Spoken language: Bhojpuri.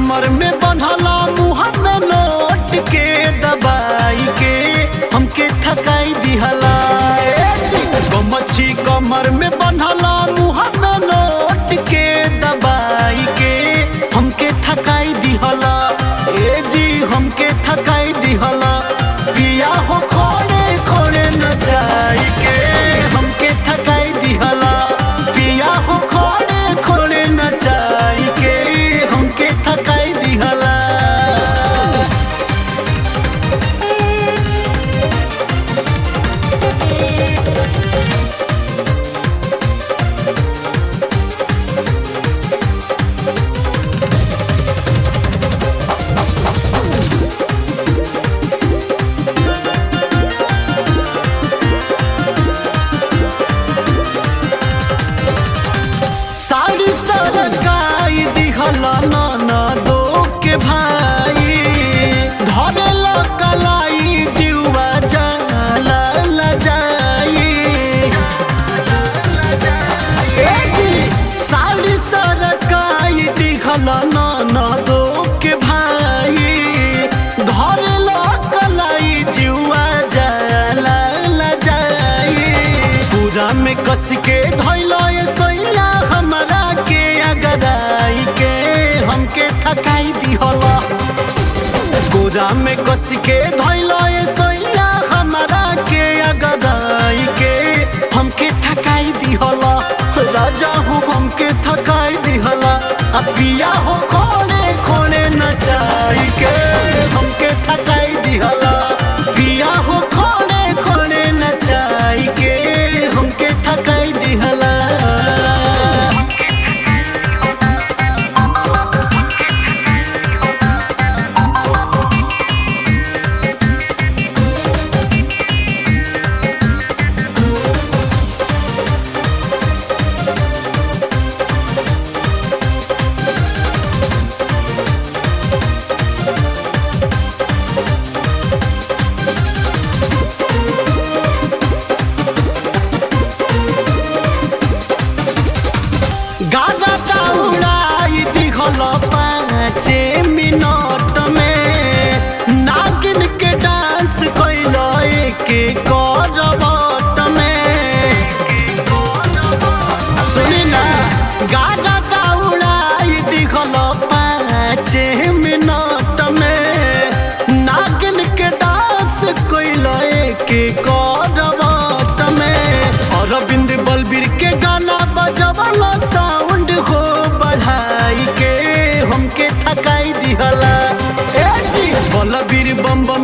कमर में बंधला मुँह में नोट के दबाई के हमके थकाई दिहला मच्छी कमर में बंधला मुँह में नोट के दबाई के हमके थकाई दिहला ए जी हमके थकाई दिहला पिया हो खोड़े खोड़े न जाई के हमके थकाई दिहला पिया हो खोड़े खोड़े न जाई के हमके थकाई दिहला साड़ी सरकाई दिखला नाना दो के भाई धरेल कलाई जीवा जाला लजाई ए जी, साड़ी सरकाई दिखला नाना दो के भाई धरेल कलाई जीवा जाला लजाई पूरा में कस के धैला ये सोइला हमरा के अगराई के हमके थकाई दिहला पूरा में कस के धैला ये सोइला हमरा के अगराई के हमके थकाई दिहला राजा हो हमके थकाई दिहला आ पिया हो खोले खोले नचाई के हमके थकाई दिहला पिया हो खोले खोले नचाई के हमके थकाई दिहला गाना उड़ाई दिखल पाँचे मिनट में नागिन के डांस कैल एक करवट में सुनी ना गाना उड़ाई दिखल पाँचे मिनट में नागिन के डांस कैल एक करवट में अरविंद बलबीर के गाना बजवला साउंड हो बढ़ाई के हमके थकाई दिहला ए जी बलबीर बम बम